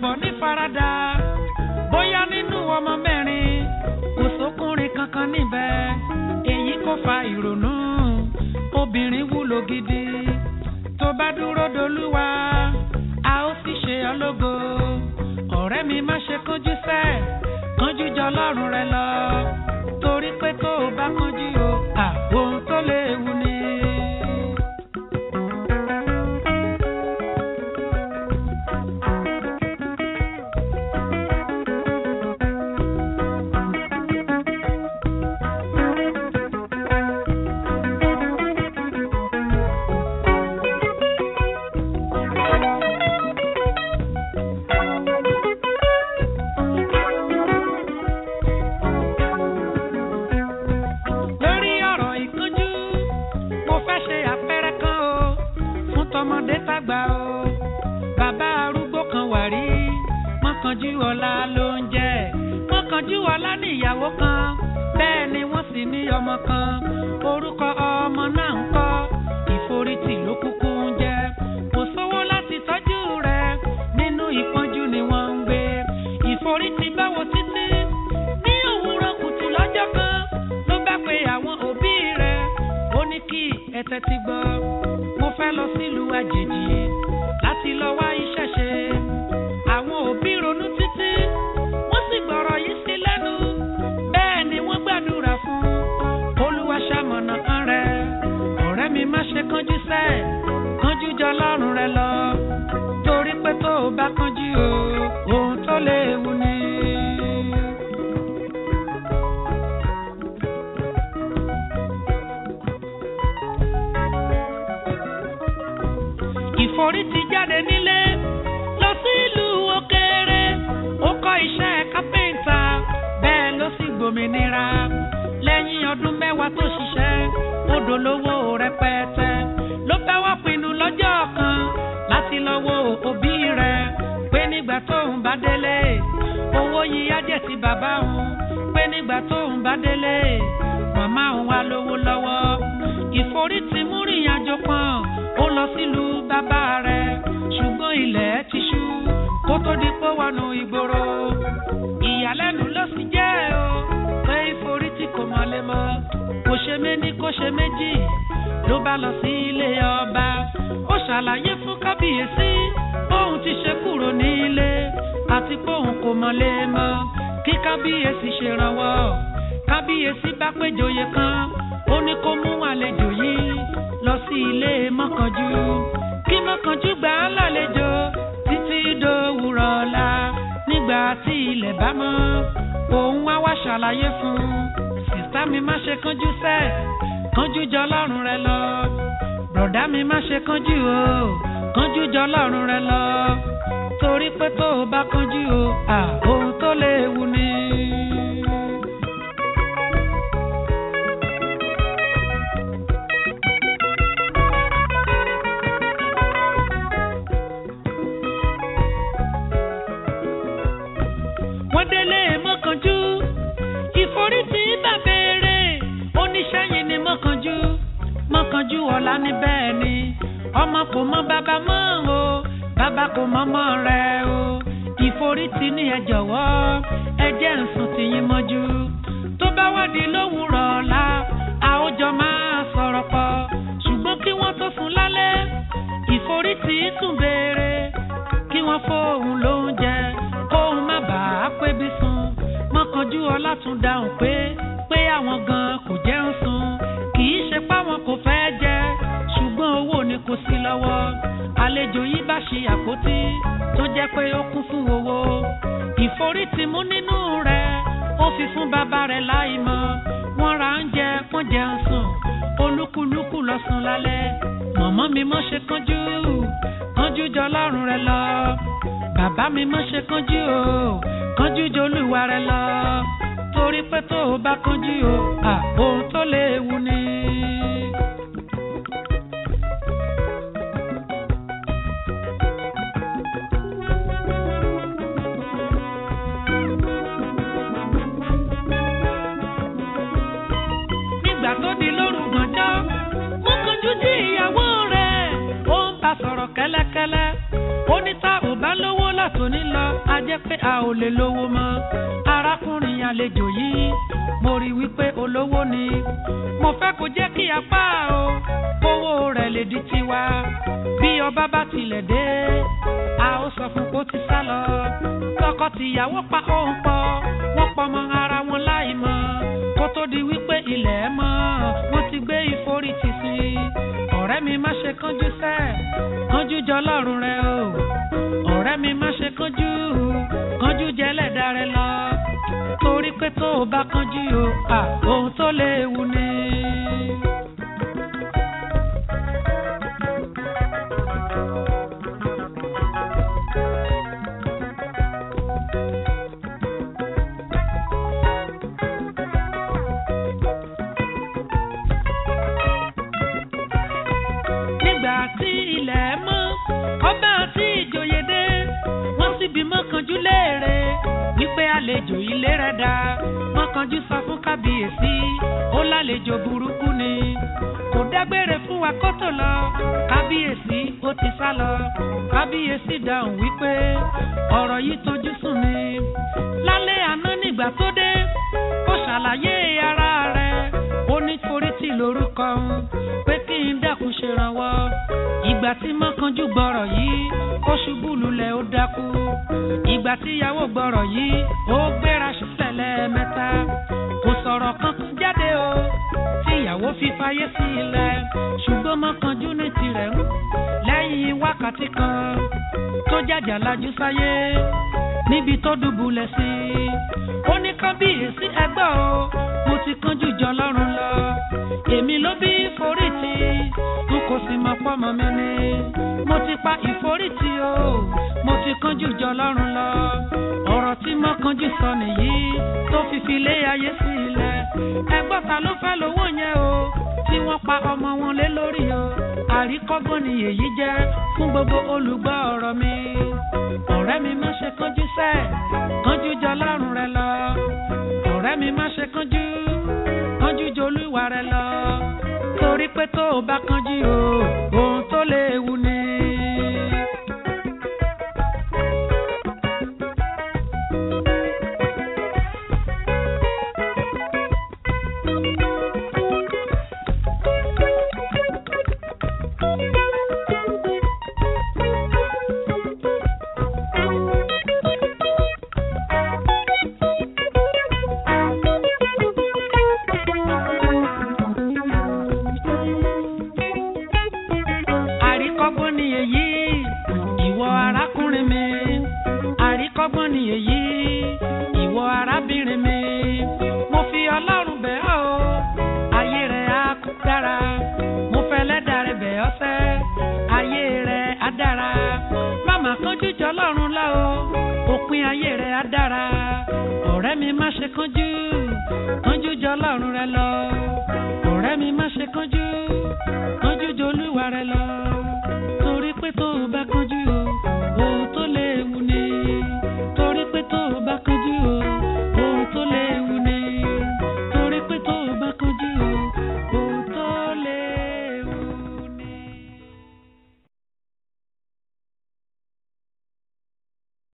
pọ̀ ní farada bóyá nínú ọmọ mẹ́rin kò sókùnrin kankan níbẹ̀ èyí kò fa ìrònú obìnrin wúlò gidi tó bá dúró dolúwa a ó sì ṣe ọ́ lógo ọ̀rẹ́ mi má ṣe kánjú sẹ́ kánjú jọ lọ́rùn rẹ lọ torí pé tó o bá kánjú o à ohun tó léwu ni. lórí ọ̀rọ̀ ìkánjú mo fẹ́ ṣe àpẹẹrẹ kan o fún tọmọdé tàgbà o bàbá arúgbó kan wà rí mọ́kànjú ọlá ló ń jẹ́ mọ́kànjú ọlá ní ìyàwó kan bẹ́ẹ̀ ni wọ́n sì ní ọmọ kan orúkọ ọmọ náà ń kọ́ ìforítì ló kúkú ń jẹ́ kò sówó láti tọ́jú rẹ̀ nínú ìpọ́njú ni wọ́n ń gbé ìforítì báwo títí ní òwúrọ̀ kùtù lọ́jọ́ kan ló bá pe àwọn òbí rẹ̀ ó ní kí ẹ tẹ́tí gbọ́ mo fẹ́ lọ sílùú àjèjì láti lọ wá iṣẹ́ ṣe àwọn òbí ronú títí wọ́n sì gbọ́rọ̀ yìí sí lẹ́nu bẹ́ẹ̀ ni wọ́n gbàdúrà fún olúwa ṣamọ̀nà kan rẹ̀ ọ̀rẹ́ mi má ṣe kánjú sẹ́ kánjú jọ lọ́rùn rẹ lọ torí pé tó o bá kánjú o ohun tó léwu ni. ìforí ti jáde nílé lọ sí ìlú òkèèrè ó kọ́ iṣẹ́ kápẹ́ńtà bẹ́ẹ̀ ló sì gbòmìnira lẹ́yìn ọdún mẹ́wàá tó ṣiṣẹ́ ó dolówó rẹpẹtẹ ló fẹ́ wá pinnu lọ́jọ́ kan láti lọ wo òbí rẹ̀ pé nígbà tóun bá délé owó yìí á jẹ́ ti bàbá òun pé nígbà tóun bá délé màmá òun á lówó lọ́wọ́ ìforí ti mú rìnrìnàjò kan ó lọ sílùú bàbá rẹ̀ ṣùgbọ́n ilẹ̀ ti ṣú kó tó di pé wọnú ìgboro ìyàlẹ́nu ló sì jẹ́ o pé ìforí tí kò mọ̀lé mọ́ kò ṣe méní kò ṣe méjì ló bá lọ sí ilé ọba ó ṣàlàyé fún kábíyèsí bóun ti ṣe kúrò nílé àti bóun kò mọ̀lé mọ́ kí kábíyèsí ṣèrànwọ́ kábíyèsí bá péjòyè kan ó ní kó mú àlejò yìí lọ sí ilé mọ́kànjú kí mọ́kànjú gbà á lálejò títí dòwúrọ̀ ọ̀la nígbà tí ilẹ̀ bá mọ́ òun wá wá ṣàlàyé fún un sìsá mi má ṣe kánjú sẹ́ kánjú jọ lọ́rùn rẹ lọ bùrọ̀dá mi má ṣe kánjú o kánjú jọ lọ́rùn rẹ lọ torí pé tó o bá kánjú o à ohun tó léwu ni. wọ́n délé mọ́kànjú ìforítì bá béèrè oníṣẹ́yìn ni mọ́kànjú mọ́kànjú ọ̀la ní bẹ́ẹ̀ ni ọmọ kò mọ bàbá mọ́ o bàbá kò mọ ọmọ rẹ o ìforítì ní ẹ jọ̀wọ́ ẹ jẹ́ ń sùn tìyín mọ́jú tó bá wádìí lówùrọ̀ ọ̀la àwùjọ máa sọ̀rọ̀ pọ̀ ṣùgbọ́n kí wọ́n tó sùn lálẹ́ ìforítì tún béèrè kí wọ́n fóun lóúnjẹ kóun má bàa pébi sùn mọ́kànjú ọlá tún dáhùn pé pé àwọn gan kò jẹun sùn kì í ṣe páwọn kò fẹ́ jẹ ṣùgbọ́n owó ni kò sí lọ́wọ́ àlejò yìí bá ṣe àpótí tó jẹ́ pé ó kún fún owó ìforítì mú nínú rẹ̀ ó fi fún bàbá rẹ̀ láì mọ̀ wọ́n ra oúnjẹ wọ́n jẹun sùn olúkúlùkù lọ sùn lálẹ́ mọ̀mọ́ mi mọ́ ṣe kánjú kánjú jọ lọ́rùn rẹ lọ bàbá mi mọ́ ṣe kánjú o kánjú jọ olúwa rẹ lọ torí pé tó o bá kánjú o à ohun tó léwu ni. nígbà tó di lóru gànjọ́ mú kánjú jí ìyàwó rẹ̀ ó ń bá sọ̀rọ̀ kẹ́lẹ́kẹ́lẹ́ ó ní tá ò bá lówó lọ látòní lọ a jẹ́ pé a ò lè lówó mọ́ arákùnrin àlejò yìí mo rí wípé olówó ni mo fẹ́ kó jẹ́ kí apá o owó rẹ̀ lè di tiwa bí ọba bá tilẹ̀ dé a ó sọ fún kó ti sá lọ tọkọ-tìyàwó pa òun pọ̀ wọ́n pọmọ ara wọn láì mọ̀ kó tó di wípé ilẹ̀ mọ́ wọ́n ti gbé ìforítì sí i ọ̀rẹ́ mi má ṣe kánjú sẹ́ kánjú jọ lọ́rùn rẹ o ọ̀rẹ́ mi má ṣe kánjú kánjú jẹ́lẹ̀dá rẹ lọ torí pé tó o bá kánjú o à ohun tó léwu ni. nígbà tí ilẹ̀ mọ́ ọba àti ìjòyè dé wọ́n sì bí mọ́kànjú léèrè wípé àlejò ilé rẹ̀ dá mọ́kànjú sọ fún kábíyèsí ó lálejò burúkú ni kò dágbére fún wa kó tó lọ kábíyèsí ó ti sá lọ kábíyèsí dáhùn wípé ọ̀rọ̀ yìí tójú sùn mi lálẹ́ àná nígbà tó dé ó ṣàlàyé ara rẹ̀ ó ní forítì lórúkọ òun pé kí n dákun ṣèrànwọ́ ìgbà tí mọ́kànjú gbọ́rọ̀ yìí ó ṣubú lulẹ̀ ó dákú ìgbà tí ìyàwó gbọ́rọ̀ yìí ó gbéra ṣiṣẹ́ lẹ́ẹ̀mẹ́ta kò sọ̀rọ̀ kankan jáde o tí ìyàwó fi fayé sí ilẹ̀ ṣùgbọ́n mọ́kànjú ní tirẹ̀ ń lẹ́yìn wákàtí kan tó jàjà lajú sáyé níbi tó dùbúlẹ̀ sí ó ní kábíyèsí ẹgbẹ́ o mo ti kánjú jọ lọ́rùn lọ èmi ló bí ìforítì n kò sì mọ̀ pọ́mọ mi ni mo ti pa ìforítì o mo ti kánjú jọ lọ́rùn lọ ọ̀rọ̀ tí mo kánjú sọ nìyí tó fi fi lé ayé sí ilẹ̀ ẹgbọ́n ta ló fẹ́ lówó yẹn o tí wọ́n pa ọmọ wọn lé lórí o àríkọ́gbọ́n ni èyí jẹ́ fún gbogbo olùgbọ́ ọ̀rọ̀ mi ọ̀rẹ́ mi má ṣe kánjú sẹ́ kánjú jọ lọ́rùn rẹ lọ ọ̀rẹ́ mi má ṣe kánjú kánjú jọ olúwa rẹ lọ torí pé tó o bá kánjú o ohun tó léwu ni. àríkọ́gbọ́n ni èyí ìwọ arákùnrin mi àríkọ́gbọ́n ni èyí ìwọ arábìnrin mi mo fi ọlọ́run bẹ̀ ọ́ o ayé rẹ̀ á kú dára mo fẹ́ lẹ́dàá rẹ̀ bẹ̀ ọ́ sẹ́ ayé rẹ̀ á dára máma kánjú jọ lọ́run lọ o òpin ayé rẹ̀ á dára ọ̀rẹ́ mi má ṣe kánjú kánjú jọ lọ́run rẹ lọ ọ̀rẹ́ mi má ṣe kánjú kánjú jọ olúwa rẹ lọ.